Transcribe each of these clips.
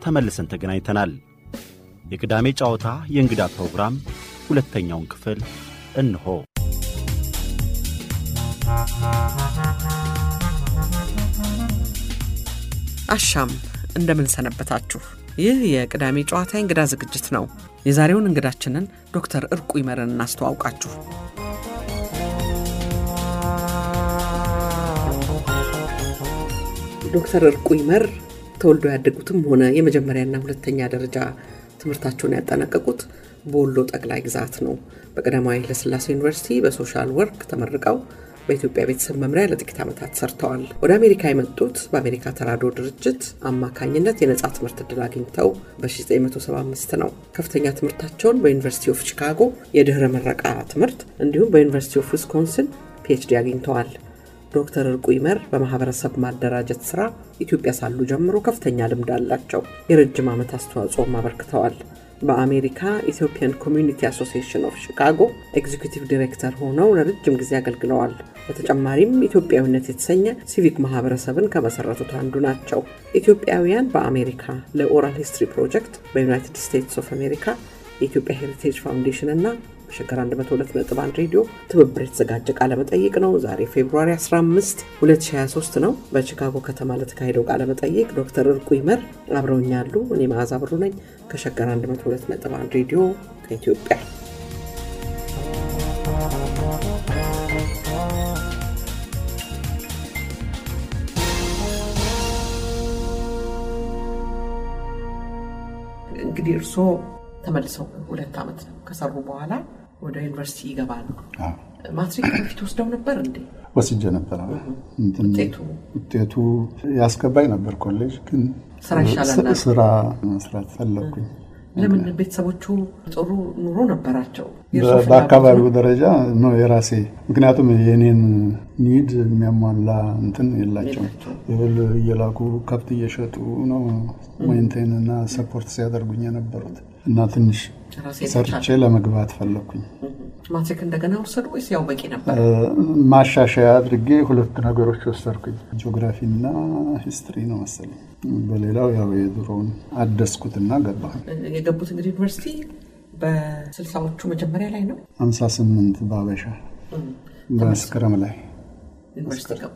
ተመልሰን ተገናኝተናል። የቅዳሜ ጨዋታ የእንግዳ ፕሮግራም ሁለተኛውን ክፍል እንሆ። አሻም እንደምን ሰነበታችሁ። ይህ የቅዳሜ ጨዋታ የእንግዳ ዝግጅት ነው። የዛሬውን እንግዳችንን ዶክተር እርቁ ይመርን እናስተዋውቃችሁ። ዶክተር እርቁ ይመር ተወልዶ ያደጉትም ሆነ የመጀመሪያና ሁለተኛ ደረጃ ትምህርታቸውን ያጠናቀቁት በወሎ ጠቅላይ ግዛት ነው። በቀዳማዊ ኃይለሥላሴ ዩኒቨርሲቲ በሶሻል ወርክ ተመርቀው በኢትዮጵያ ቤተሰብ መምሪያ ለጥቂት ዓመታት ሰርተዋል። ወደ አሜሪካ የመጡት በአሜሪካ ተራድኦ ድርጅት አማካኝነት የነጻ ትምህርት ዕድል አግኝተው በ1975 ነው። ከፍተኛ ትምህርታቸውን በዩኒቨርሲቲ ኦፍ ቺካጎ የድኅረ ምረቃ ትምህርት እንዲሁም በዩኒቨርሲቲ ኦፍ ዊስኮንሲን ፒኤችዲ አግኝተዋል። ዶክተር እርቁ ይመር በማህበረሰብ ማደራጀት ስራ ኢትዮጵያ ሳሉ ጀምሮ ከፍተኛ ልምድ አላቸው። የረጅም ዓመት አስተዋጽኦም አበርክተዋል። በአሜሪካ ኢትዮጵያን ኮሚዩኒቲ አሶሲዬሽን ኦፍ ሺካጎ ኤግዚኪቲቭ ዲሬክተር ሆነው ለረጅም ጊዜ አገልግለዋል። በተጨማሪም ኢትዮጵያዊነት የተሰኘ ሲቪክ ማህበረሰብን ከመሰረቱት አንዱ ናቸው። ኢትዮጵያውያን በአሜሪካ ለኦራል ሂስትሪ ፕሮጀክት በዩናይትድ ስቴትስ ኦፍ አሜሪካ የኢትዮጵያ ሄሪቴጅ ፋውንዴሽን እና በሸገር 102.1 ሬዲዮ ትብብር የተዘጋጀ ቃለመጠይቅ ነው። ዛሬ ፌብሩዋሪ 15 2023 ነው። በቺካጎ ከተማ ለተካሄደው ቃለመጠይቅ ዶክተር እርቁ ይመር አብረውኛሉ። እኔ መዓዛ ብሩ ነኝ ከሸገር 102.1 ሬዲዮ ከኢትዮጵያ። እንግዲህ እርስዎ ተመልሰው ሁለት ዓመት ነው ከሰሩ በኋላ ወደ ዩኒቨርሲቲ ይገባሉ። ማትሪክ በፊት ወስደው ነበር እንዴ? ወስጄ ነበር። ውጤቱ ውጤቱ ያስገባኝ ነበር ኮሌጅ፣ ግን ስራ ይሻላል። ስራ መስራት ፈለግኩኝ። ለምን? ቤተሰቦቹ ጥሩ ኑሮ ነበራቸው? የእርስዎ ፍላጎት በአካባቢው ነው? ደረጃ ነው የራሴ ምክንያቱም የኔን ኒድ የሚያሟላ እንትን የላቸውም። እህል እየላኩ ከብት እየሸጡ ነው ሜንቴን እና ሰፖርት ሲያደርጉኝ የነበሩት እና ትንሽ ራሴን ሰርቼ ለመግባት ፈለግኩኝ። ማትሪክ እንደገና ወሰዱ ወይስ ያው በቂ ነበር? ማሻሻያ አድርጌ ሁለት ነገሮች ወሰድኩኝ፣ ጂኦግራፊ እና ሂስትሪ ነው መሰለኝ። በሌላው ያው የድሮውን አደስኩትና ገባሁ። የገቡት እንግዲህ ዩኒቨርሲቲ በስልሳዎቹ መጀመሪያ ላይ ነው 58 በአበሻ በመስከረም ላይ ዩኒቨርሲቲ ገቡ።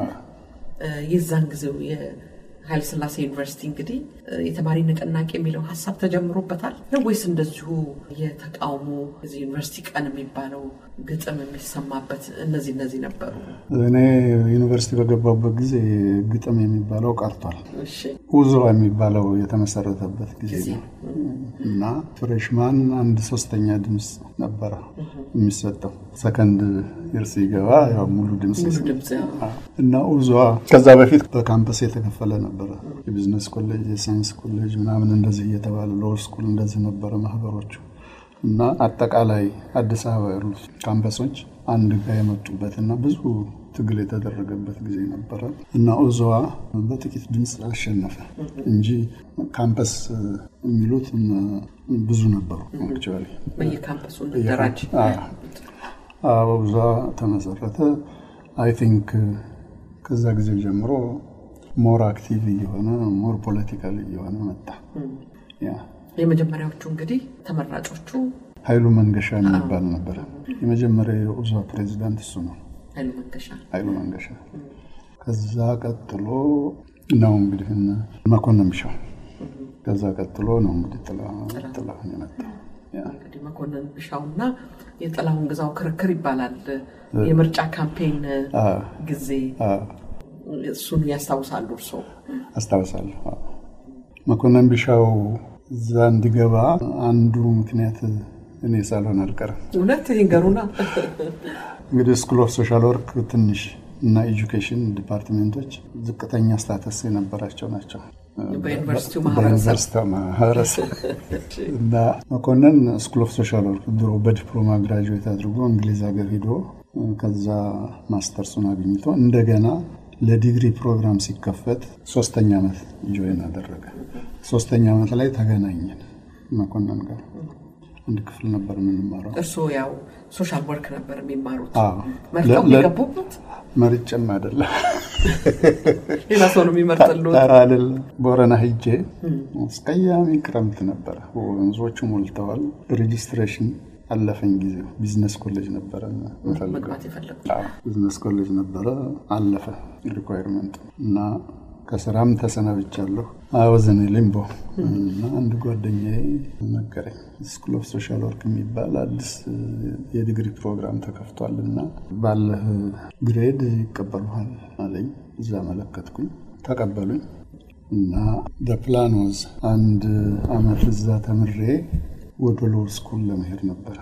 የዛን ጊዜው የኃይለ ሥላሴ ዩኒቨርሲቲ እንግዲህ የተማሪ ንቅናቄ የሚለው ሀሳብ ተጀምሮበታል ነው ወይስ እንደዚሁ የተቃውሞ እዚህ ዩኒቨርሲቲ ቀን የሚባለው ግጥም የሚሰማበት እነዚህ እነዚህ ነበሩ? እኔ ዩኒቨርሲቲ በገባበት ጊዜ ግጥም የሚባለው ቀርቷል። እሺ ውዞ የሚባለው የተመሰረተበት ጊዜ ጊዜ ነው እና ፍሬሽማን አንድ ሶስተኛ ድምፅ ነበረ የሚሰጠው። ሰከንድ ይር ሲገባ ያው ሙሉ ድምፅ ሙሉ ይሰጥ- ድምፅ ያው። እና ውዟ ከዛ በፊት በካምፐስ የተከፈለ ነበረ። የቢዝነስ ኮሌጅ፣ የሳይንስ ኮሌጅ ምናምን እንደዚህ እየተባለ ሎው ስኩል እንደዚህ ነበረ ማህበሮቹ እና አጠቃላይ አዲስ አበባ ያሉት ካምፐሶች አንድ ጋር የመጡበት እና ብዙ ትግል የተደረገበት ጊዜ ነበረ እና ኡዞዋ በጥቂት ድምፅ አሸነፈ እንጂ ካምፐስ የሚሉት ብዙ ነበሩ አክቹዋሊ በየካምፐሱ እንደራጅ አበዛ ተመሰረተ። አይ ቲንክ ከዛ ጊዜ ጀምሮ ሞር አክቲቭ እየሆነ ሞር ፖለቲካል እየሆነ መጣ። ያ የመጀመሪያዎቹ እንግዲህ ተመራጮቹ ኃይሉ መንገሻ የሚባል ነበረ። የመጀመሪያ የኡዛ ፕሬዚዳንት እሱ ነው፣ ኃይሉ መንገሻ ኃይሉ መንገሻ። ከዛ ቀጥሎ ነው እንግዲህ እነ መኮንን ቢሻው። ከዛ ቀጥሎ ነው እንግዲህ ጥላ- ጥላሁን የመጣው። ያ እንግዲህ መኮንን ቢሻውና የጥላሁን ግዛው ክርክር ይባላል። የምርጫ ካምፔን ጊዜ እሱን ያስታውሳሉ እርስዎ? አስታውሳለሁ። አዎ። መኮንን ቢሻው እዛ እንዲገባ አንዱ ምክንያት እኔ ሳልሆን አልቀርም። እውነት ይንገሩና። እንግዲህ ስኩል ኦፍ ሶሻል ወርክ ትንሽ እና ኤጁኬሽን ዲፓርትሜንቶች ዝቅተኛ ስታተስ የነበራቸው ናቸው በዩኒቨርሲቲው ማህበረሰብ በዩኒቨርሲቲው ማህበረሰብ እና መኮንን ስኩል ኦፍ ሶሻል ወርክ ድሮ በዲፕሎማ ግራጁዌት አድርጎ እንግሊዝ ሀገር ሂዶ ከዛ ማስተርሱን አግኝቶ እንደገና ለዲግሪ ፕሮግራም ሲከፈት ሶስተኛ ዓመት ጆይን አደረገ። ሶስተኛ ዓመት ላይ ተገናኘን መኮንን ጋር አንድ ክፍል ነበር የምንማረው። እርስዎ ያው ሶሻል ወርክ ነበር የሚማሩት አዎ። መርጠው ለ- ለ- የገቡበት መርጬም አይደለም ሌላ ሰው ነው የሚመርጥልዎት? ኧረ አይደለም። ቦረና ሂጄ አስቀያሚ ክረምት ነበረ። ወንዞቹ ሞልተዋል። ሬጂስትሬሽን አለፈኝ ጊዜው። ቢዝነስ ኮሌጅ ነበረ የምፈልገው። መግባት የፈለጉት አዎ፣ ቢዝነስ ኮሌጅ ነበረ። አለፈ ሪኳይርመንት እና ከስራም ተሰናብቻለሁ። አወዘን ሊምቦ እና አንድ ጓደኛዬ ነገረኝ ስኩል ኦፍ ሶሻል ወርክ የሚባል አዲስ የዲግሪ ፕሮግራም ተከፍቷል እና ባለህ ግሬድ ይቀበሉሃል አለኝ። እዛ መለከትኩኝ፣ ተቀበሉኝ እና ፕላን ወዝ አንድ አመት እዛ ተምሬ ወደ ሎ ስኩል ለመሄድ ነበረ።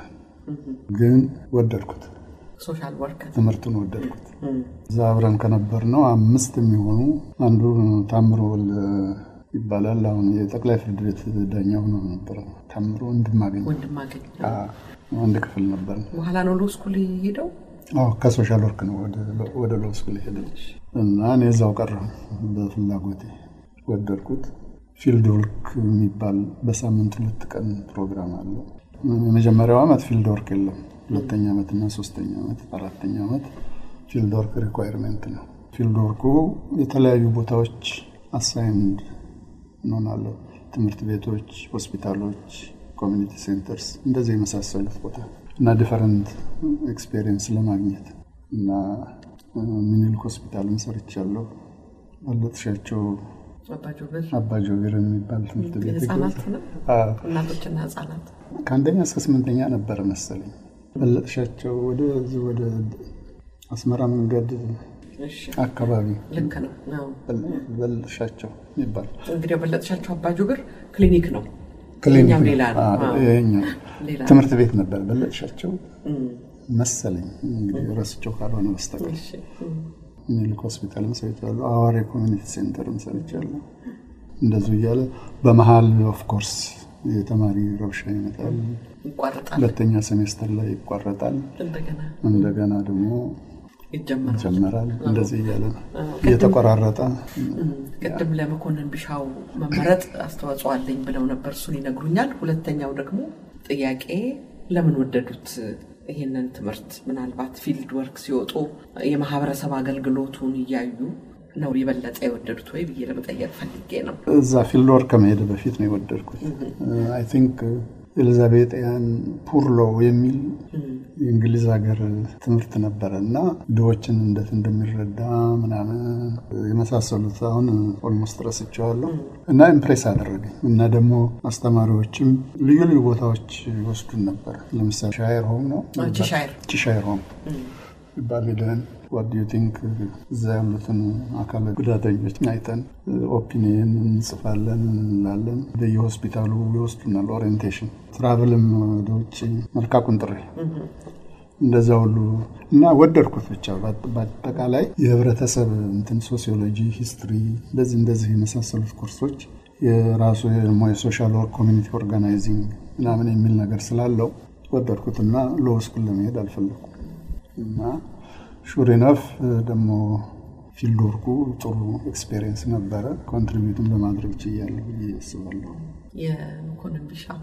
ግን ወደድኩት፣ ሶሻል ወርክ ትምህርቱን ወደድኩት። እዛ አብረን ከነበር ነው አምስት የሚሆኑ አንዱ ታምሮ ወልደ ይባላል። አሁን የጠቅላይ ፍርድ ቤት ዳኛ ሆኖ ነበረ። ታምሮ እንድማገኝ ወንድማገኝ አንድ ክፍል ነበር። በኋላ ነው ሎ ስኩል ሄደው አዎ ከሶሻል ወርክ ነው ወደ ሎ ስኩል ሄደ እና እኔ እዛው ቀረሁ በፍላጎቴ ወደድኩት። ፊልድ ወርክ የሚባል በሳምንት ሁለት ቀን ፕሮግራም አለ። የመጀመሪያው ዓመት ፊልድ ወርክ የለም። ሁለተኛ ዓመት እና ሶስተኛ ዓመት አራተኛ ዓመት ፊልድ ወርክ ሪኳይርሜንት ነው። ፊልድ ወርኩ የተለያዩ ቦታዎች አሳይንድ እንሆናለን። ትምህርት ቤቶች፣ ሆስፒታሎች፣ ኮሚኒቲ ሴንተርስ እንደዚህ የመሳሰሉት ቦታ እና ዲፈረንት ኤክስፔሪየንስ ለማግኘት እና ሚኒልክ ሆስፒታልን ሰርቻለሁ። በለጥሻቸው አባጆበር አባጆቢር የሚባል ትምህርት ቤት ህጻናት ነው አዎ። እናቶችና ህጻናት ከአንደኛ እስከ ስምንተኛ ነበረ መሰለኝ። በለጥሻቸው ወደዚህ ወደ አስመራ መንገድ እሺ አካባቢ ልክ ነው አዎ። በለጥሻቸው የሚባል እንግዲህ በለጥሻቸው አባጆበር ክሊኒክ ነው ክሊኒክ የእኛም ነው። ሌላ ነው አዎ፣ አዎ። ይሄኛው ሌላ ነው። ትምህርት ቤት ነበር በለጥሻቸው እም፣ መሰለኝ እንግዲህ ረስቸው ካልሆነ በስተቀር እሺ እም፣ ሚኒልክ ሆስፒታልም ሰርቻለሁ። አዋሬ ኮሚኒቲ ሴንተርም ሰርቻለሁ። እንደዚሁ እያለ በመሀል ኦፍኮርስ የተማሪ ረብሻ ይመጣል። ይቋረጣል ሁለተኛ ሴሜስተር ላይ ይቋረጣል። እንደገና እንደገና ደግሞ ይጀመራል ይጀመራል። እንደዚህ እያለ ነው አዎ። እየተቆራረጠ እም፣ ቅድም ለመኮንን ቢሻው መመረጥ አስተዋጽኦ አለኝ ብለው ነበር። እሱን ይነግሩኛል። ሁለተኛው ደግሞ ጥያቄ ለምን ወደዱት ይሄንን ትምህርት? ምናልባት ፊልድ ወርክ ሲወጡ የማህበረሰብ አገልግሎቱን እያዩ ነው የበለጠ የወደዱት ወይ ብዬ ለመጠየቅ ፈልጌ ነው። እዛ ፊልድ ወርክ ከመሄድ በፊት ነው የወደድኩት። አይ ቲንክ ኤሊዛቤጥያን ፑርሎ የሚል የእንግሊዝ ሀገር ትምህርት ነበረ እና ድሆችን እንዴት እንደሚረዳ ምናምን የመሳሰሉት አሁን ኦልሞስት ረስቸዋለሁ እና ኢምፕሬስ አደረገኝ እና ደግሞ አስተማሪዎችም ልዩ ልዩ ቦታዎች ይወስዱን ነበር። ለምሳሌ ሻየር ሆም ነው ቺሻይር ቺሻየር ሆም ይባል ሄደን ዋት ዩ ቲንክ እዛ ያሉትን አካል ጉዳተኞች አይተን ኦፒኒየን እንጽፋለን እንላለን። በየሆስፒታሉ ይወስዱናል ኦሪየንቴሽን፣ ትራቭልም ወደ ውጭ መልካቁን ጥሪ እንደዛ ሁሉ እና ወደድኩት። ብቻ በአጠቃላይ የህብረተሰብ እንትን ሶሲዮሎጂ፣ ሂስትሪ እንደዚህ እንደዚህ የመሳሰሉት ኮርሶች የራሱ ደግሞ የሶሻል ወርክ ኮሚኒቲ ኦርጋናይዚንግ ምናምን የሚል ነገር ስላለው ወደድኩትና ሎው ስኩል ለመሄድ አልፈለኩም እና ሹሪነፍ ደግሞ ፊልድ ወርኩ ጥሩ ኤክስፔሪየንስ ነበረ። ኮንትሪቢዩትን በማድረግ ችያለሁ ብዬ አስባለሁ። የመኮንን ቢሻው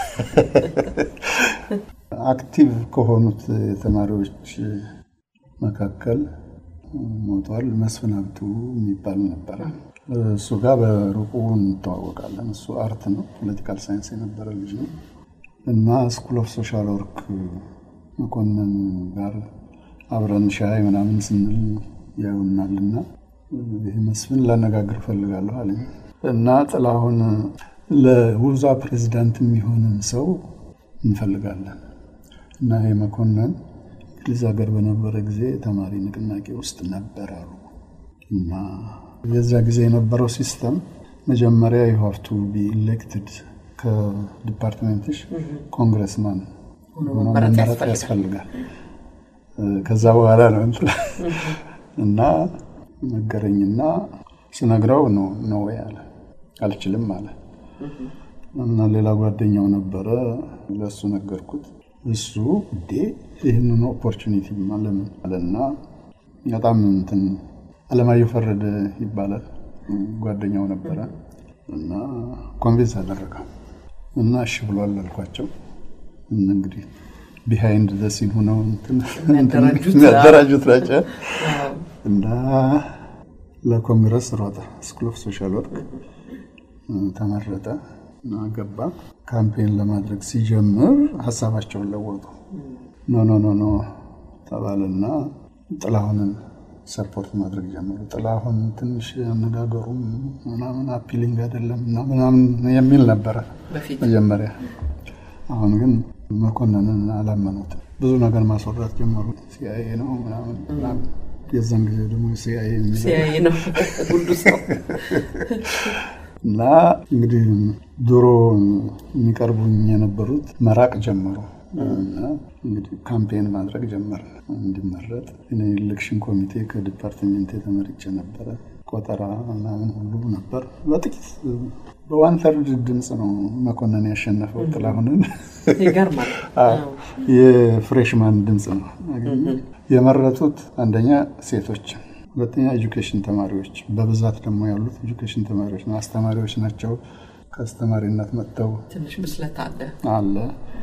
አክቲቭ ከሆኑት ተማሪዎች መካከል ሞቷል። መስፍን ሀብቱ የሚባል ነበረ። እሱ ጋር በሩቁ እንተዋወቃለን። እሱ አርት ነው፣ ፖለቲካል ሳይንስ የነበረ ልጅ ነው እና ስኩል ኦፍ ሶሻል ወርክ መኮንን ጋር አብረን ሻይ ምናምን ስንል ያዩናል እና ይህ መስፍን ላነጋግር እፈልጋለሁ አለኝ እና ጥላሁን ለውዛ ፕሬዚዳንት የሚሆንን ሰው እንፈልጋለን እና ይህ መኮንን እንግሊዝ ሀገር በነበረ ጊዜ ተማሪ ንቅናቄ ውስጥ ነበር አሉ እና የዛ ጊዜ የነበረው ሲስተም መጀመሪያ ዩ ሃቭ ቱ ቢ ኢሌክትድ ከዲፓርትሜንትሽ ኮንግረስማን ሆኖ መመረጥ ያስፈልጋል። ከዛ በኋላ ነው እንትን እና ነገረኝና ስነግረው ነው ነው ያለ አልችልም አለ እና ሌላ ጓደኛው ነበረ ለእሱ ነገርኩት። እሱ እንዴ ይህንን ኦፖርቹኒቲ ለምን አለና በጣም እንትን አለማየሁ ፈረደ ይባላል ጓደኛው ነበረ እና ኮንቪንስ አደረገው እና እሺ ብሏል አልኳቸው። እንግዲህ ቢሃይንድ ዘሲን ሆነው የሚያደራጁት የሚያደራጁት ናቸው እና ለኮንግረስ ሮጠ። ስኩል ኦፍ ሶሻል ወርክ ተመረጠ እና ገባ። ካምፔን ለማድረግ ሲጀምር ሀሳባቸውን ለወጡ። ኖ ኖ ኖ ኖ ተባለና ጥላሁንን ሰፖርት ማድረግ ጀመሩ። ጥላሁን ትንሽ አነጋገሩም ምናምን አፒሊንግ አይደለም እና ምናምን የሚል ነበረ መጀመሪያ። አሁን ግን መኮንንን አላመኑትም። ብዙ ነገር ማስወራት ጀመሩ። ሲአይኤ ነው ምናምን የዛን ጊዜ ደግሞ ሲአይኤ ነው ሁሉ ሰው እና እንግዲህ ድሮ የሚቀርቡኝ የነበሩት መራቅ ጀመሩ። እና እንግዲህ ካምፔን ማድረግ ጀመር እንዲመረጥ። ኤሌክሽን ኮሚቴ ከዲፓርትሜንት የተመርጬ ነበረ። ቆጠራ ምናምን ሁሉ ነበር። በጥቂት በዋን ተርድ ድምፅ ነው መኮንን ያሸነፈው ጥላሁንን። ይገርማል። የፍሬሽማን ድምፅ ነው የመረጡት። አንደኛ ሴቶች፣ ሁለተኛ ኤጁኬሽን ተማሪዎች፣ በብዛት ደግሞ ያሉት ኤጁኬሽን ተማሪዎች ነው። አስተማሪዎች ናቸው። ከአስተማሪነት መጥተው ትንሽ ብስለት አለ አለ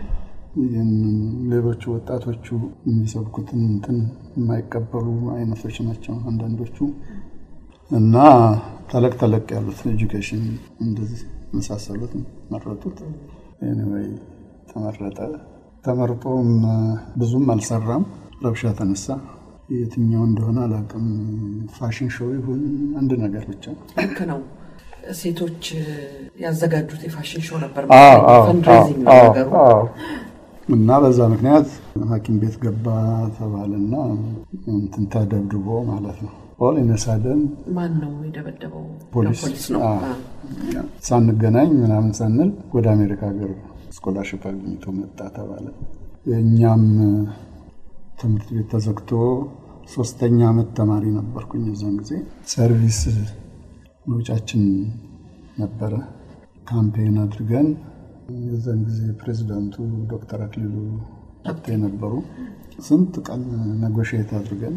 ሌሎቹ ወጣቶቹ የሚሰብኩትን እንትን የማይቀበሉ አይነቶች ናቸው አንዳንዶቹ እና ተለቅ ተለቅ ያሉት ኤጁኬሽን እንደዚህ መሳሰሉት መረጡት። ኤኒዌይ ተመረጠ። ተመርጦም ብዙም አልሰራም። ረብሻ ተነሳ። የትኛው እንደሆነ አላውቅም። ፋሽን ሾው ይሁን አንድ ነገር ብቻ ልክ ነው። ሴቶች ያዘጋጁት የፋሽን ሾው ነበር። አዎ፣ አዎ፣ ፈንድሬዚንግ ነው አዎ፣ ነገሩ። አዎ። እና በዛ ምክንያት ሐኪም ቤት ገባ ተባለና እንትን ተደብድቦ ማለት ነው። ኦል ኢነሳደን ማን ነው የደበደበው? ፖሊስ ፖሊስ ነው። አዎ። አዎ። ሳንገናኝ ምናምን ሳንል ወደ አሜሪካ ሀገር ስኮላርሽፕ አግኝቶ መጣ ተባለ። የእኛም ትምህርት ቤት ተዘግቶ ሶስተኛ ዓመት ተማሪ ነበርኩኝ። የዛን ጊዜ ሰርቪስ መውጫችን ነበረ። ካምፔን አድርገን የዛን ጊዜ ፕሬዚዳንቱ ዶክተር አክሊሉ ሀብቴ ነበሩ። ስንት ቀን ነጎሽየት አድርገን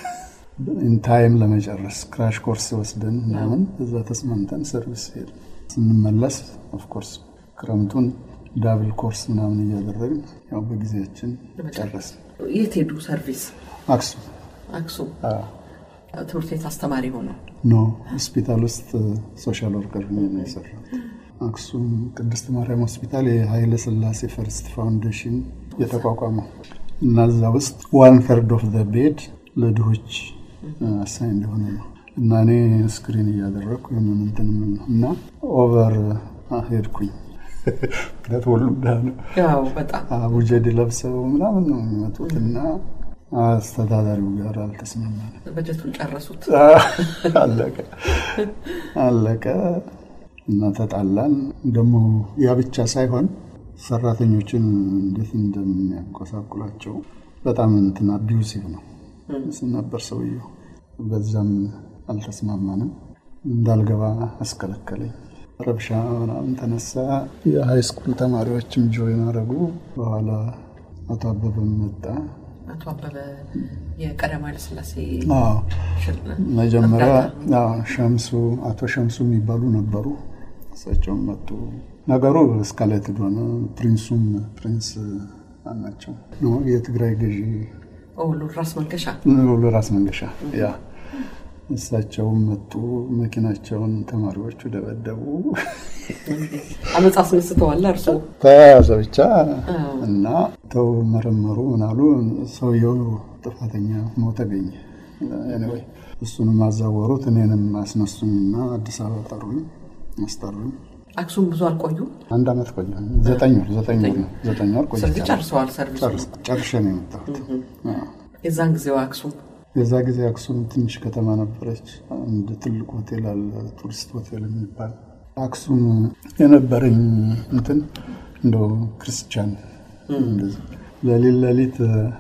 ኢንታይም ለመጨረስ ክራሽ ኮርስ ወስደን ምናምን እዛ ተስማምተን ሰርቪስ ሄድ ስንመለስ ኦፍኮርስ ክረምቱን ዳብል ኮርስ ምናምን እያደረግን ያው በጊዜያችን ጨረስን። የት ሄዱ ሰርቪስ? አክሱም አክሱም አዎ። ትምህርት ቤት አስተማሪ ሆነው ኖ ሆስፒታል ውስጥ ሶሻል ወርከር ሆኜ ነው የሰራሁት። አክሱም ቅድስት ማርያም ሆስፒታል የኃይለ ሥላሴ ፈርስት ፋውንዴሽን የተቋቋመው እና እዛ ውስጥ ዋን ተርድ ኦፍ ዘ ቤድ ለድሆች አሳይ እንደሆነ ነው እና እኔ ስክሪን እያደረግኩ የምን እንትን የምል ነው እና ኦቨር ሄድኩኝ። ምክንያቱም ሁሉም ድሃ ነው። ያው በጣም አቡጀድ ለብሰው ምናምን ነው የሚመጡት እና አስተዳዳሪው ጋር አልተስማማንም። በጀቱን ጨረሱት። አለቀ አለቀ እና ተጣላን። ደግሞ ያ ብቻ ሳይሆን ሰራተኞችን እንዴት እንደሚያጎሳቁላቸው በጣም እንትን አቢዩሲቭ ነው ነበር ሰውየው። በዛም አልተስማማንም። እንዳልገባ አስከለከለኝ። ረብሻ ምናምን ተነሳ። የሃይ ስኩል ተማሪዎችም ጆይን አረጉ። በኋላ አቶ አበበም መጣ። አቶ አበበ የቀዳማዊ ኃይለ ሥላሴ አዎ ሽል- መጀመሪያ እርዳታ አዎ፣ ሸምሱ አቶ ሸምሱ የሚባሉ ነበሩ። እሳቸውም መጡ። ነገሩ እስካሌትድ ሆነ። ፕሪንሱም ፕሪንስ ናቸው የትግራይ ገዢ ኦ ሉል ራስ መንገሻ ሁሉ ራስ መንገሻ ያ እሳቸውም መጡ። መኪናቸውን ተማሪዎቹ ደበደቡ። አመፅ አስነስተዋል። እርሶ ተያያዘ ብቻ አዎ። እና ተው መረመሩ ምናሉ። ሰውየው ጥፋተኛ ሆኖ ተገኘ። ኤኒዌይ እሱንም አዛወሩት። እኔንም አስነሱኝና አዲስ አበባ ጠሩኝ፣ አስጠሩኝ። አክሱም ብዙ አልቆዩ። አንድ አመት ቆየ። ዘጠኝ ወር ዘጠኝ ወር ነው። ዘጠኝ ወር ቆይቼ ስለዚህ ጨርሰዋል ሰርቪሱ። ጨርስ- ጨርሼ ነው የመጣሁት። አዎ። የዛን ጊዜው አክሱም የዛ ጊዜ አክሱም ትንሽ ከተማ ነበረች። አንድ ትልቅ ሆቴል አለ፣ ቱሪስት ሆቴል የሚባል አክሱም የነበረኝ እንትን እንደው ክርስቲያን እንደዚህ ለሊት ለሊት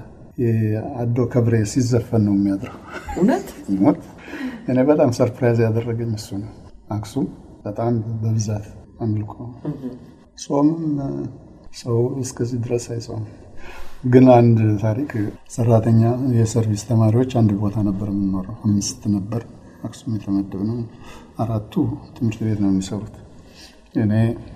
የአዶ ከብሬ ሲዘፈን ነው የሚያድረው። እውነት ሞት እኔ በጣም ሰርፕራይዝ ያደረገኝ እሱ ነው። አክሱም በጣም በብዛት አምልኮ ጾምም ሰው እስከዚህ ድረስ አይጾምም። ግን አንድ ታሪክ ሰራተኛ የሰርቪስ ተማሪዎች አንድ ቦታ ነበር የምንኖረው። አምስት ነበር አክሱም የተመደብነው። አራቱ ትምህርት ቤት ነው የሚሰሩት። እኔ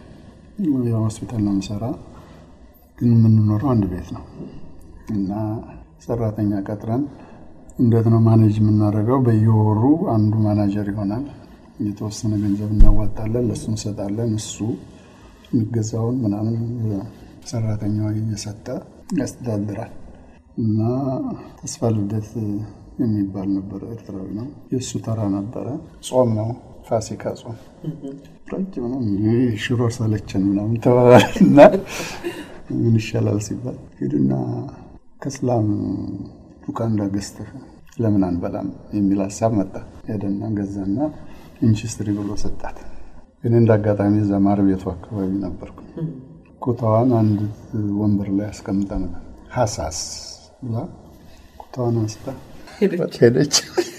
ያው ሆስፒታል ነው የሚሰራ፣ ግን የምንኖረው አንድ ቤት ነው እና ሰራተኛ ቀጥረን እንዴት ነው ማኔጅ የምናደርገው? በየወሩ አንዱ ማናጀር ይሆናል። የተወሰነ ገንዘብ እናዋጣለን፣ ለእሱ እንሰጣለን። እሱ የሚገዛውን ምናምን ሰራተኛው እየሰጠ ያስተዳድራል። እና ተስፋ ልደት የሚባል ነበረ፣ ኤርትራዊ ነው። የእሱ ተራ ነበረ። ጾም ነው፣ ፋሲካ ጾም ረጅም ነው። ሽሮ ሰለቸን ምናምን ተባባልና ምን ይሻላል ሲባል ሂድና ከስላም ሉካንዳ ገዝተህ ለምን አንበላም የሚል ሀሳብ መጣ። ሄደና ገዛና ኢንችስትሪ ብሎ ሰጣት። ግን እንደ አጋጣሚ እዛ ማር ቤቱ አካባቢ ነበርኩ። ኩታዋን አንድ ወንበር ላይ አስቀምጠ ነበር። ሀሳስ ብላ ኩታዋን አንስታ ሄደች።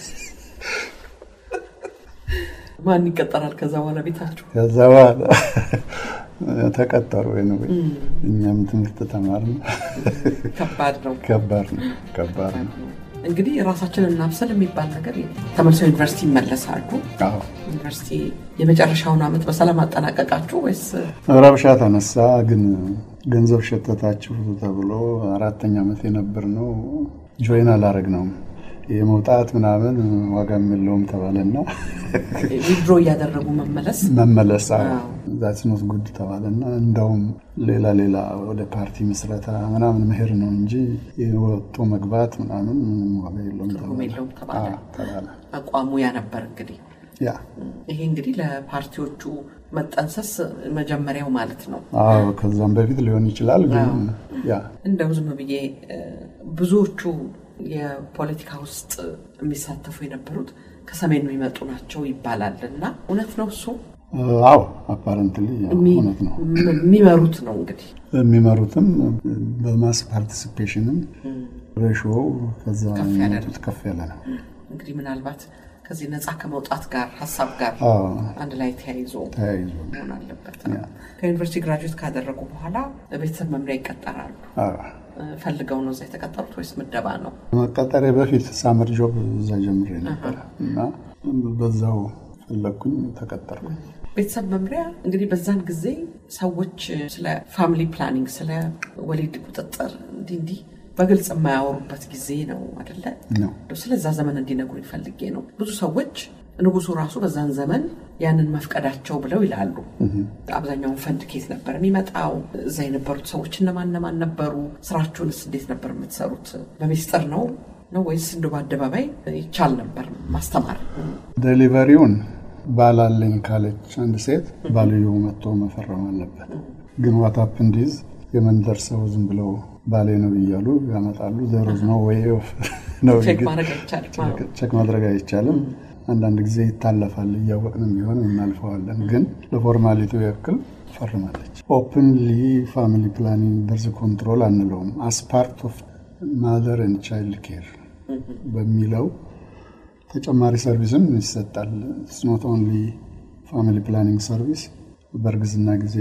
ማን ይቀጠራል ከዛ በኋላ ቤታችሁ? ከዛ በኋላ ተቀጠሩ ወይ ነው እኛም ትምህርት ተማርን። ከባድ ነው። ከባድ ነው። ከባድ ነው። እንግዲህ ራሳችንን እናብሰል የሚባል ነገር ተመልሰው ዩኒቨርሲቲ ይመለሳሉ። አዎ ዩኒቨርሲቲ የመጨረሻውን ዓመት በሰላም አጠናቀቃችሁ ወይስ ረብሻ ተነሳ። ግን ገንዘብ ሸተታችሁ ተብሎ አራተኛ ዓመት የነበር ነው ጆይን አላረግ ነው የመውጣት ምናምን ዋጋም የለውም ተባለና ዊድሮ እያደረጉ መመለስ መመለስ አዎ። ዛትኖት ጉድ ተባለና እንደውም ሌላ ሌላ ወደ ፓርቲ ምስረታ ምናምን መሄድ ነው እንጂ የወጡ መግባት ምናምን ምንም ዋጋ የለውም ትርጉም የለውም ተባለ። አዎ፣ ተባለ። አቋሙ ያ ነበር እንግዲህ ያ ይሄ እንግዲህ ለፓርቲዎቹ መጠንሰስ መጀመሪያው ማለት ነው። አዎ፣ ከዛም በፊት ሊሆን ይችላል። ግን አዎ። ያ እንደው ዝም ብዬ እ፣ ብዙዎቹ የፖለቲካ ውስጥ የሚሳተፉ የነበሩት ከሰሜን የሚመጡ ናቸው ይባላል እና እውነት ነው እሱ አዎ፣ አፓረንትሊ የሚ- እውነት ነው። የሚመሩት ነው እንግዲህ የሚመሩትም በማስ ፓርቲሲፔሽንም ሬሾው ከዛ ከፍ ያለ ነው። የሚመጡት ከፍ ያለ ነው። እንግዲህ ምናልባት ከዚህ ነፃ ከመውጣት ጋር ሀሳብ ጋር አዎ፣ አንድ ላይ ተያይዞ ተያይዞ መሆን አለበት። ያ። ከዩኒቨርሲቲ ግራጁዌት ካደረጉ በኋላ በቤተሰብ መምሪያ ይቀጠራሉ። አዎ። እ፣ ፈልገው ነው እዛ የተቀጠሩት ወይስ ምደባ ነው? መቀጠሬ በፊት ሳመር ጆብ እዛ ጀምሬ ነበረ እና በዛው ፈለግኩኝ ተቀጠርኩኝ። ቤተሰብ መምሪያ እንግዲህ በዛን ጊዜ ሰዎች ስለ ፋሚሊ ፕላኒንግ ስለ ወሊድ ቁጥጥር እንዲህ እንዲህ በግልጽ የማያወሩበት ጊዜ ነው አደለ? ነው እንደው ስለዛ ዘመን እንዲነግሩኝ ፈልጌ ነው። ብዙ ሰዎች ንጉሱ ራሱ በዛን ዘመን ያንን መፍቀዳቸው ብለው ይላሉ። አብዛኛውን ፈንድ ኬት ነበር የሚመጣው? እዛ የነበሩት ሰዎች እነማን እነማን ነበሩ? ስራችሁንስ እንዴት ነበር የምትሰሩት? በሚስጥር ነው ነው ወይስ እንደ በአደባባይ ይቻል ነበር ማስተማር? ዴሊቨሪውን ባላለኝ ካለች አንድ ሴት ባልየው መጥቶ መፈረም አለበት። ግን ዋታፕ እንዲዝ የመንደር ሰው ዝም ብለው ባሌ ነው እያሉ ያመጣሉ። ዘሮዝ ነው ወይ ነው ቼክ ማድረግ አይቻልም። አዎ። ቼክ ማድረግ አይቻልም። አንዳንድ ጊዜ ይታለፋል። እያወቅንም ቢሆን እናልፈዋለን። ግን ለፎርማሊቲው ያክል ፈርማለች። ኦፕንሊ ፋሚሊ ፕላኒንግ በርዝ ኮንትሮል አንለውም። አስ ፓርት ኦፍ ማዘር ኤንድ ቻይልድ ኬር በሚለው ተጨማሪ ሰርቪስም ይሰጣል። ኖት ኦንሊ ፋሚሊ ፕላኒንግ ሰርቪስ፣ በእርግዝና ጊዜ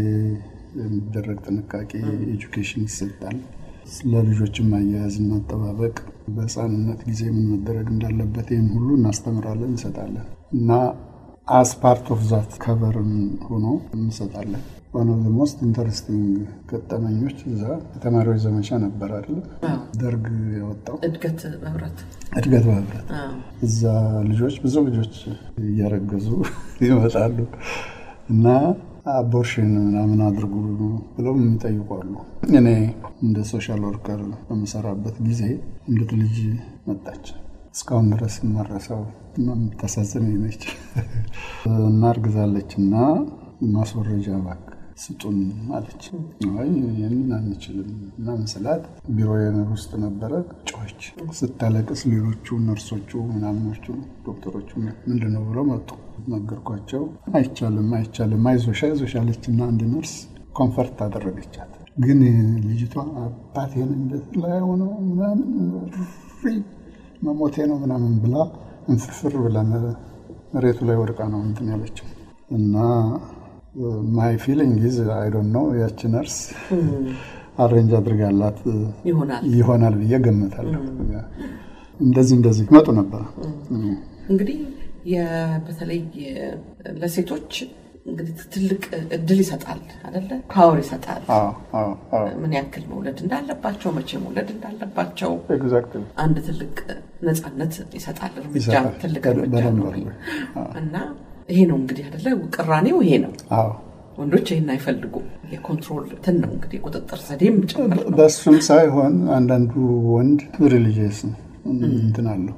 የሚደረግ ጥንቃቄ ኤጁኬሽን ይሰጣል። ስለ ልጆችም አያያዝና አጠባበቅ፣ በህፃንነት ጊዜ ምን መደረግ እንዳለበት ይህን ሁሉ እናስተምራለን፣ እንሰጣለን እና አስ ፓርት ኦፍ ዛት ከቨርን ሆኖ እንሰጣለን። ዋን ኦፍ ሞስት ኢንተረስቲንግ ገጠመኞች እዛ የተማሪዎች ዘመቻ ነበር አይደለ? አዎ። ደርግ ያወጣው እድገት በህብረት እድገት በህብረት አዎ። እዛ ልጆች ብዙ ልጆች እያረገዙ ይመጣሉ እና አቦርሽን ምናምን አድርጉ ብለው የሚጠይቁ አሉ። እኔ እንደ ሶሻል ወርከር በምሰራበት ጊዜ እንድት ልጅ መጣች። እስካሁን ድረስ የማረሳው እና የምታሳዝን ነች እና እርግዛለች እና ማስወረጃ እባክህ ስጡን አለች። አይ ይህንን አንችልም ምናምን ስላት ቢሮ ውስጥ ነበረ ጮች ስታለቅስ ሌሎቹ ነርሶቹ ምናምኖቹ ዶክተሮቹ ምንድን ነው ብለው መጡ። ነገርኳቸው። አይቻልም አይቻልም አይዞሽ አይዞሽ አለች እና አንድ ነርስ ኮንፈርት አደረገቻት። ግን ልጅቷ አባቴን እንደዚህ ላይ ሆነው ምናምን ሪ መሞቴ ነው ምናምን ብላ እንፍርፍር ብላ መሬቱ ላይ ወድቃ ነው እንትን ያለችው እና ማይ ፊሊንግ ኢዝ አይ ዶንት ኖ ያቺ ነርስ አሬንጅ አድርጋላት ይሆናል ይሆናል ብዬ ገምታለሁ። እንደዚህ እንደዚህ መጡ ነበር። እንግዲህ የ- በተለይ ለሴቶች እንግዲህ ትልቅ እድል ይሰጣል አይደለ? ፓወር ይሰጣል። አዎ፣ አዎ፣ አዎ። ምን ያክል መውለድ እንዳለባቸው፣ መቼ መውለድ እንዳለባቸው ኤግዛክትሊ አንድ ትልቅ ነፃነት ይሰጣል። እርምጃ ይሰጣል። ትልቅ በደ- እርምጃ በደንብ ነው አድርጎ። እና ይሄ ነው እንግዲህ አይደለ? ቅራኔው ይሄ ነው። አዎ ወንዶች ይህን አይፈልጉም። የኮንትሮል ትን ነው እንግዲህ ቁጥጥር ዘዴም ጭምር ነው። በእሱም ሳይሆን አንዳንዱ ወንድ ሪሊጂየስ ነው እንትን አለው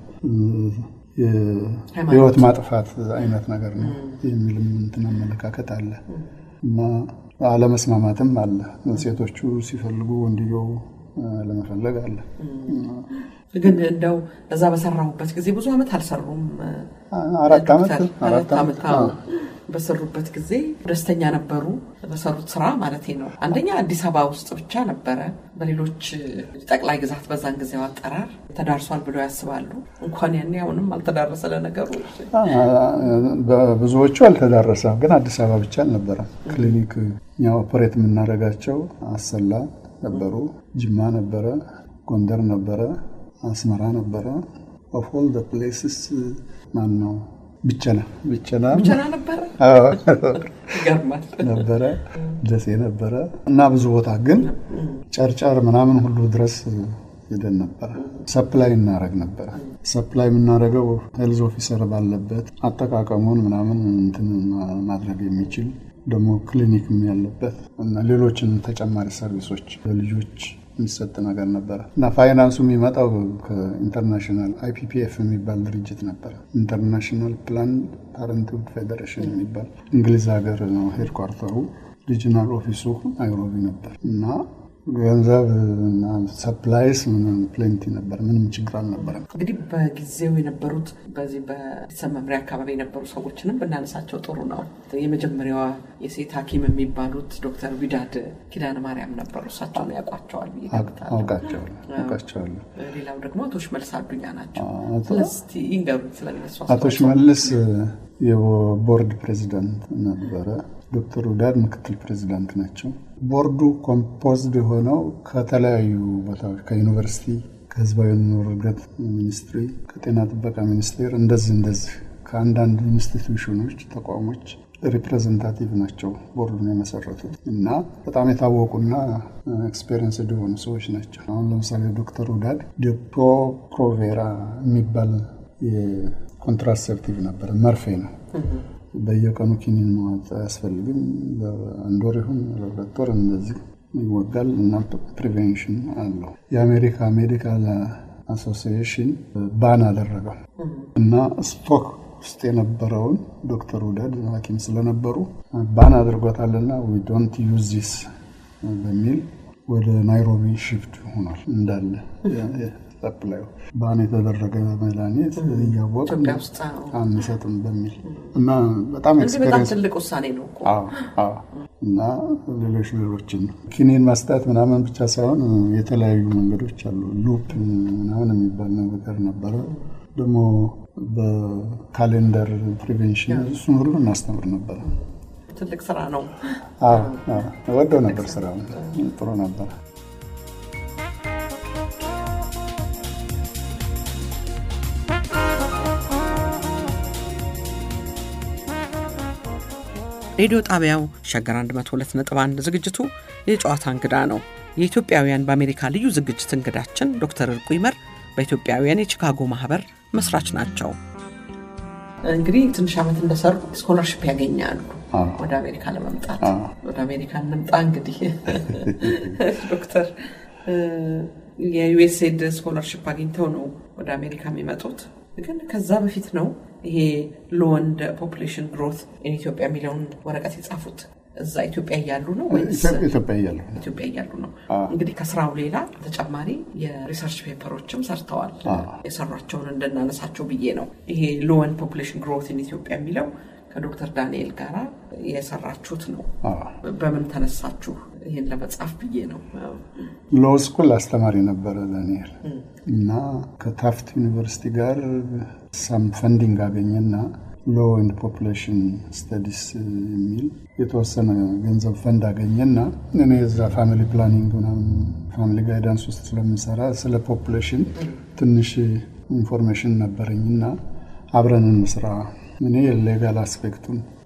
የህይወት ማጥፋት አይነት ነገር ነው የሚልም እንትን አመለካከት አለ እና አለመስማማትም አለ። ሴቶቹ ሲፈልጉ ወንድየው ለመፈለግ አለ። ግን እንደው እዛ በሰራሁበት ጊዜ ብዙ ዓመት አልሰሩም። አራት ዓመት ዶክተር፣ አራት አራት ዓመት ዓመት አዎ። በሰሩበት ጊዜ ደስተኛ ነበሩ በሰሩት ስራ ማለት ነው። አንደኛ አዲስ አበባ ውስጥ ብቻ ነበረ። በሌሎች ጠቅላይ ግዛት በዛን ጊዜው አጠራር ተዳርሷል ብለው ያስባሉ። እንኳን ያኔ አሁንም አልተዳረሰ ለነገሩ። በብዙዎቹ አልተዳረሰም፣ ግን አዲስ አበባ ብቻ አልነበረም። ክሊኒክ እኛ ኦፐሬት የምናደርጋቸው አሰላ ነበሩ፣ ጅማ ነበረ፣ ጎንደር ነበረ፣ አስመራ ነበረ። ኦፍ ኦል ደ ፕሌስስ ማን ነው ብቸና ብቸና ብቸና ነበረ። አዎ፣ ይገርማል። ነበረ ደሴ ነበረ እና ብዙ ቦታ ግን ጨርጨር ምናምን ሁሉ ድረስ ሄደን ነበረ። ሰፕላይ እናደርግ ነበረ። ሰፕላይ የምናደርገው ሄልዝ ኦፊሰር ባለበት አጠቃቀሙን ምናምን እንትን ማድረግ የሚችል ደግሞ ክሊኒክም ያለበት እና ሌሎችን ተጨማሪ ሰርቪሶች ለልጆች የሚሰጥ ነገር ነበረ እና ፋይናንሱ የሚመጣው ከኢንተርናሽናል አይፒፒኤፍ የሚባል ድርጅት ነበረ። ኢንተርናሽናል ፕላን ፓረንትሁድ ፌዴሬሽን የሚባል እንግሊዝ ሀገር ነው ሄድኳርተሩ። ሪጂናል ኦፊሱ ናይሮቢ ነበር እና ገንዘብ እና ሰፕላይስ ምንም ፕሌንቲ ነበር። ምንም ችግር አልነበረም። እንግዲህ በጊዜው የነበሩት በዚህ በቤተሰብ መምሪያ አካባቢ የነበሩ ሰዎችንም ብናነሳቸው ጥሩ ነው። የመጀመሪያዋ የሴት ሐኪም የሚባሉት ዶክተር ዊዳድ ኪዳነ ማርያም ነበሩ። እሳቸውን ያውቋቸዋል ብዬ ገምታለሁ። አውቃቸዋለሁ አውቃቸዋለሁ። ሌላው ደግሞ አቶ ሽመልስ አዱኛ ናቸው። አቶ- እስቲ ይንገሩኝ ስለነሱ አቶ አስተዋጽኦ። ሽመልስ የቦርድ ፕሬዚዳንት ነበረ። ዶክተር ውዳድ ምክትል ፕሬዚዳንት ናቸው። ቦርዱ ኮምፖዝድ የሆነው ከተለያዩ ቦታዎች ከዩኒቨርሲቲ፣ ከህዝባዊ ኑሮ እድገት ሚኒስትሪ፣ ከጤና ጥበቃ ሚኒስቴር እንደዚህ እንደዚህ ከአንዳንድ ኢንስቲትዩሽኖች፣ ተቋሞች ሪፕሬዘንታቲቭ ናቸው ቦርዱን የመሰረቱት እና በጣም የታወቁና ኤክስፔሪንስ የሆኑ ሰዎች ናቸው። አሁን ለምሳሌ ዶክተር ውዳድ ዴፖ ፕሮቬራ የሚባል የኮንትራሴፕቲቭ ነበረ፣ መርፌ ነው። በየቀኑ ኪኒን መዋጥ አያስፈልግም። በአንድ ወር ይሁን በሁለት ወር እንደዚህ ይወጋል እና ፕሪቬንሽን አለው። የአሜሪካ ሜዲካል አሶሲዬሽን ባን አደረገው እና ስቶክ ውስጥ የነበረውን ዶክተር ውደድ ሐኪም ስለነበሩ ባን አድርጎታልና ዊ ዶንት ዩዝ ዚስ በሚል ወደ ናይሮቢ ሽፍት ሆኗል እንዳለ ሰፕላዩ ባን የተደረገ መድኃኒት እያወቅን ኢትዮጵያ ውስጥ አዎ። አንሰጥም በሚል እና በጣም እንግዲህ በጣም ኤክስፔሪንስ ትልቅ ውሳኔ ነው እኮ። አዎ፣ አዎ። እና ሌሎች ሌሎችን ኪኒን መስጠት ምናምን ብቻ ሳይሆን የተለያዩ መንገዶች አሉ። ሉፕ ምናምን የሚባል ነገር ነበረ። ደግሞ በካሌንደር ፕሪቬንሽን እሱን ሁሉ እናስተምር ነበረ። ትልቅ ስራ ነው። አዎ፣ አዎ። ወደው ነበር ስራ ጥሩ ነበር። ሬዲዮ ጣቢያው ሸገር 102.1 ዝግጅቱ የጨዋታ እንግዳ ነው። የኢትዮጵያውያን በአሜሪካ ልዩ ዝግጅት እንግዳችን ዶክተር እርቁ ይመር በኢትዮጵያውያን የቺካጎ ማህበር መስራች ናቸው። እንግዲህ ትንሽ ዓመት እንደሰሩ ስኮላርሽፕ ያገኛሉ አዎ። ወደ አሜሪካ ለመምጣት። አዎ። ወደ አሜሪካ እንምጣ እንግዲህ ዶክተር የዩኤስኤድ ስኮላርሽፕ አግኝተው ነው ወደ አሜሪካ የሚመጡት። ግን ከዛ በፊት ነው ይሄ ሎወንድ ፖፑሌሽን ግሮት ኢትዮጵያ የሚለውን ወረቀት የጻፉት። እዛ ኢትዮጵያ እያሉ ነው ወይስ ኢትዮጵያ እያለሁ ኢትዮጵያ እያሉ ነው? አዎ። እንግዲህ ከስራው ሌላ ተጨማሪ የሪሰርች ፔፐሮችም ሰርተዋል። አዎ። የሰሯቸውን እንድናነሳቸው ብዬ ነው። ይሄ ሎወን ፖፑሌሽን ግሮት ኢን ኢትዮጵያ የሚለው ከዶክተር ዳንኤል ጋራ የሰራችሁት ነው። አዎ። በምን ተነሳችሁ ይህን ለመጻፍ ብዬ ነው። ሎ ስኩል አስተማሪ ነበረ ዳንኤል እና ከታፍት ዩኒቨርሲቲ ጋር ሳም ፈንዲንግ አገኘና ሎ ኤንድ ፖፑሌሽን ስተዲስ የሚል የተወሰነ ገንዘብ ፈንድ አገኘና እኔ እዛ ፋሚሊ ፕላኒንግ ምናምን ፋሚሊ ጋይዳንስ ውስጥ ስለምሰራ ስለ ፖፑሌሽን ትንሽ ኢንፎርሜሽን ነበረኝና አብረን እንስራ። እኔ ሌጋል አስፔክቱን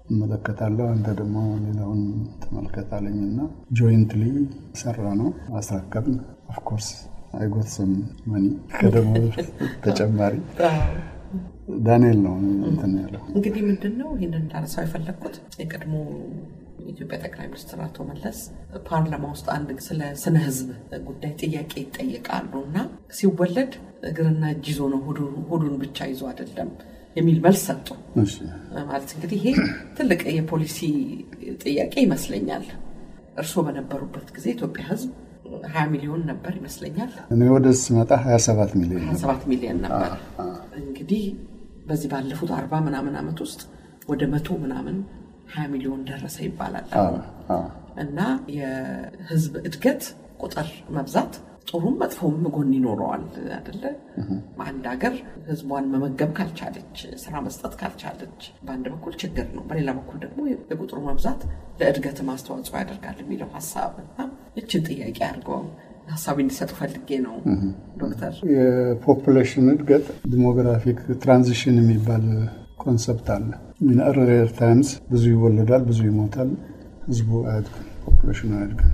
እመለከታለሁ፣ አንተ ደግሞ ሌላውን ተመልከታለኝ እና ጆይንትሊ ሰራ ነው አስረከብን። ኦፍኮርስ አይጎትስም መኒ ከደሞ ተጨማሪ ዳንኤል ነው እንትን ያለው። እንግዲህ ምንድን ነው ይህንን እንዳነሳው የፈለግኩት የቀድሞ የኢትዮጵያ ጠቅላይ ሚኒስትር አቶ መለስ ፓርላማ ውስጥ አንድ ስለ ስነ ህዝብ ጉዳይ ጥያቄ ይጠየቃሉ እና ሲወለድ እግርና እጅ ይዞ ነው ሆዱን ብቻ ይዞ አይደለም የሚል መልስ ሰጡ። ማለት እንግዲህ ይሄ ትልቅ የፖሊሲ ጥያቄ ይመስለኛል። እርስዎ በነበሩበት ጊዜ ኢትዮጵያ ህዝብ ሀያ ሚሊዮን ነበር ይመስለኛል። እኔ ወደ ስመጣ ሀያ ሰባት ሚሊዮን ሀያ ሰባት ሚሊዮን ነበር። እንግዲህ በዚህ ባለፉት አርባ ምናምን ዓመት ውስጥ ወደ መቶ ምናምን ሀያ ሚሊዮን ደረሰ ይባላል እና የህዝብ እድገት ቁጥር መብዛት ጥሩም መጥፎም ጎን ይኖረዋል አደለ? አንድ ሀገር ህዝቧን መመገብ ካልቻለች፣ ስራ መስጠት ካልቻለች በአንድ በኩል ችግር ነው፣ በሌላ በኩል ደግሞ የቁጥሩ መብዛት ለእድገትም አስተዋጽኦ ያደርጋል የሚለው ሀሳብ እና ይችን ጥያቄ አድርገው ሀሳብ እንዲሰጡ ፈልጌ ነው ዶክተር። የፖፑሌሽን እድገት ዲሞግራፊክ ትራንዚሽን የሚባል ኮንሰፕት አለ። ኢን ኤርሊየር ታይምስ ብዙ ይወለዳል፣ ብዙ ይሞታል፣ ህዝቡ አያድግም፣ ፖፑሌሽኑ አያድግም።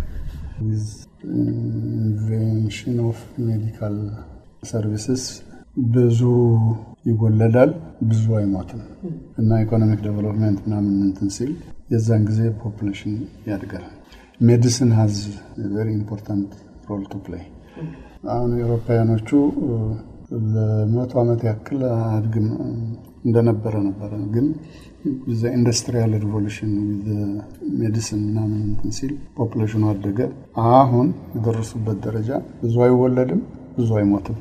ኢንቬንሽን ኦፍ ሜዲካል ሰርቪስስ ብዙ ይወለዳል፣ ብዙ አይሞትም እና ኢኮኖሚክ ዴቨሎፕመንት ምናምን እንትን ሲል የዛን ጊዜ ፖፑሌሽን ያድጋል። ሜዲሲን ሀዝ ቨሪ ኢምፖርታንት ሮል ቱ ፕሌይ። አሁን ኤውሮፓውያኖቹ ለመቶ ዓመት ያክል አያድግም እንደነበረ ነበረ ግን ኢንዱስትሪያል ሪቮሉሽን ሜዲሲን ምናምን እንትን ሲል ፖፑሌሽኑ አደገ። አሁን የደረሱበት ደረጃ ብዙ አይወለድም፣ ብዙ አይሞትም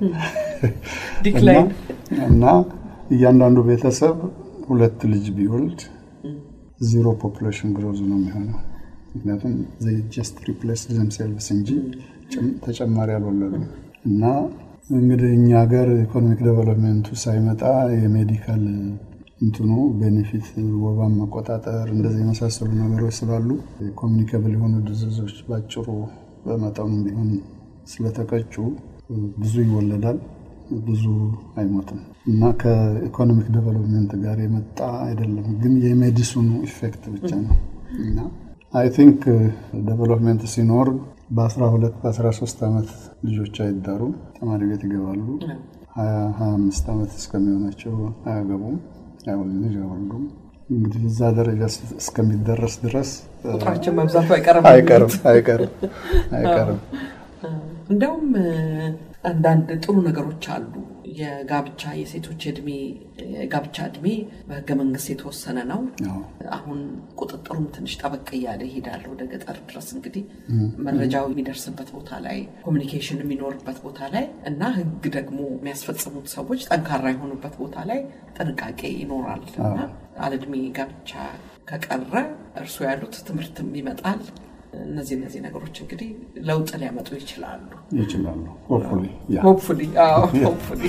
እና እያንዳንዱ ቤተሰብ ሁለት ልጅ ቢወልድ ዚሮ ፖፑሌሽን ግሮዝ ነው የሚሆነው። ምክንያቱም ጀስት ሪፕሌስ ዘምሴልቭስ እንጂ ተጨማሪ አልወለዱም እና እንግዲህ እኛ ሀገር ኢኮኖሚክ ዴቨሎፕመንቱ ሳይመጣ የሜዲካል እንትኑ ቤኔፊት ወባን መቆጣጠር እንደዚህ የመሳሰሉ ነገሮች ስላሉ ኮሚኒካብል የሆኑ ድዝዞች ባጭሩ በመጠኑ ቢሆን ስለተቀጩ ብዙ ይወለዳል፣ ብዙ አይሞትም እና ከኢኮኖሚክ ዴቨሎፕመንት ጋር የመጣ አይደለም፣ ግን የሜዲሲኑ ኢፌክት ብቻ ነው እና አይ ቲንክ ዴቨሎፕመንት ሲኖር በ12 በ13 ዓመት ልጆች አይዳሩም፣ ተማሪ ቤት ይገባሉ። ሀያ ሀያ አምስት ዓመት እስከሚሆናቸው አያገቡም፣ ልጅ አይወልዱም። እንግዲህ እዛ ደረጃ እስከሚደረስ ድረስ ቁጥራቸው መብዛቱ አይቀርም አይቀርም አይቀርም አይቀርም። እንደውም አንዳንድ ጥሩ ነገሮች አሉ። የጋብቻ የሴቶች እድሜ የጋብቻ እድሜ በህገ መንግስት የተወሰነ ነው። አሁን ቁጥጥሩም ትንሽ ጠበቅ እያለ ይሄዳል ወደ ገጠር ድረስ እንግዲህ መረጃው የሚደርስበት ቦታ ላይ ኮሚኒኬሽን የሚኖርበት ቦታ ላይ እና ህግ ደግሞ የሚያስፈጽሙት ሰዎች ጠንካራ የሆኑበት ቦታ ላይ ጥንቃቄ ይኖራል እና አለዕድሜ ጋብቻ ከቀረ እርሱ ያሉት ትምህርትም ይመጣል። እነዚህ እነዚህ ነገሮች እንግዲህ ለውጥ ሊያመጡ ይችላሉ ይችላሉ። ሆፕፉሊ ሆፕፉሊ ሆፕፉሊ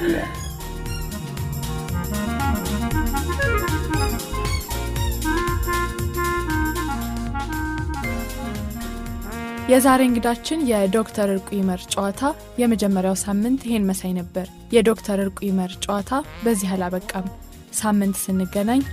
የዛሬ እንግዳችን የዶክተር እርቁ ይመር ጨዋታ የመጀመሪያው ሳምንት ይሄን መሳይ ነበር። የዶክተር እርቁ ይመር ጨዋታ በዚህ አላበቃም። ሳምንት ስንገናኝ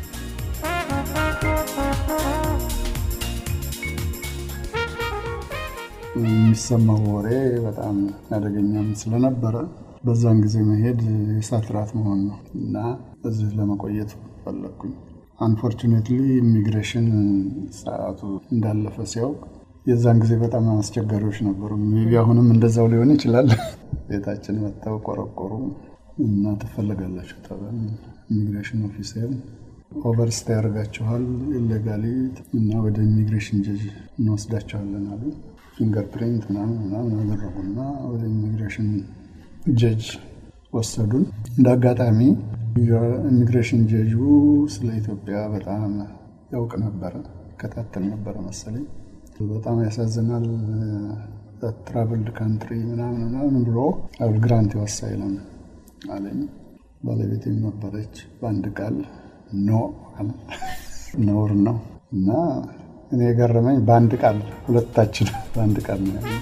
የሚሰማው ወሬ በጣም አደገኛም ስለነበረ በዛን ጊዜ መሄድ የእሳት ራት መሆን ነው እና እዚህ ለመቆየት ፈለግኩኝ። አንፎርቹኔትሊ ኢሚግሬሽን ሰዓቱ እንዳለፈ ሲያውቅ የዛን ጊዜ በጣም አስቸጋሪዎች ነበሩ። ሜቢ አሁንም እንደዛው ሊሆን ይችላል። ቤታችን መጥተው ቆረቆሩ እና ትፈለጋላችሁ ተባል። ኢሚግሬሽን ኦፊሰር ኦቨርስታ ያደርጋችኋል ኢሌጋሊ እና ወደ ኢሚግሬሽን ጀጅ እንወስዳችኋለን አሉ። ፊንገር ፕሪንት ምናምን ምናምን አደረጉና ወደ ኢሚግሬሽን ጀጅ ወሰዱን። እንደ አጋጣሚ ኢሚግሬሽን ጀጁ ስለ ኢትዮጵያ በጣም ያውቅ ነበረ፣ ከታተል ነበረ መሰለኝ። በጣም ያሳዝናል ትራቭልድ ካንትሪ ምናምን ምናምን ብሎ አውል ግራንት የወሳይለም አለኝ። ባለቤቴም ነበረች። በአንድ ቃል ኖ ነውር ነው እና እኔ የገረመኝ በአንድ ቃል ሁለታችን በአንድ ቃል ነው ያለ።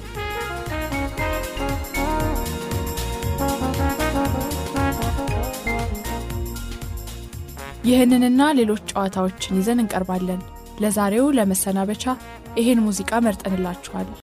ይህንንና ሌሎች ጨዋታዎችን ይዘን እንቀርባለን። ለዛሬው ለመሰናበቻ ይሄን ሙዚቃ መርጠንላችኋል።